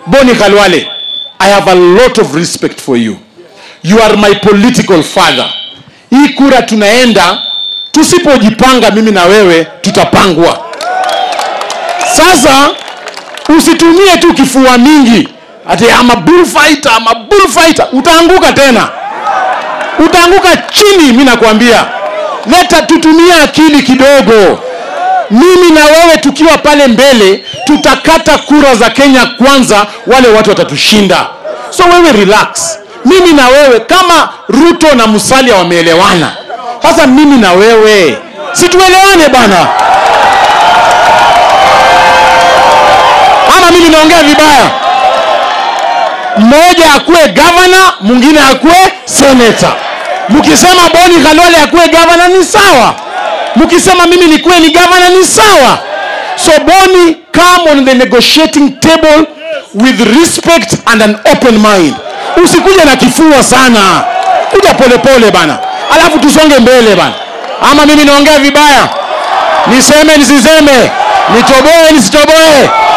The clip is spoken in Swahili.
boni khalwale i have a lot of respect for you you are my political father hii kura tunaenda tusipojipanga mimi na wewe tutapangwa sasa usitumie tu kifua mingi ati ama bullfighter ama bullfighter utaanguka tena utaanguka chini mi nakwambia leta tutumie akili kidogo mimi na wewe tukiwa pale mbele tutakata kura za kenya kwanza wale watu watatushinda so wewe relax mimi na wewe kama ruto na musalia wameelewana sasa mimi na wewe situelewane bana ama mimi naongea vibaya mmoja akuwe gavana mwingine akuwe seneta mkisema boni khalwale akuwe gavana ni sawa mkisema mimi nikuwe ni gavana ni sawa so boni come on the negotiating table with respect and an open mind usikuja na kifua sana kuja polepole bana alafu tusonge mbele bana ama mimi naongea vibaya niseme nisiseme nitoboe nisitoboe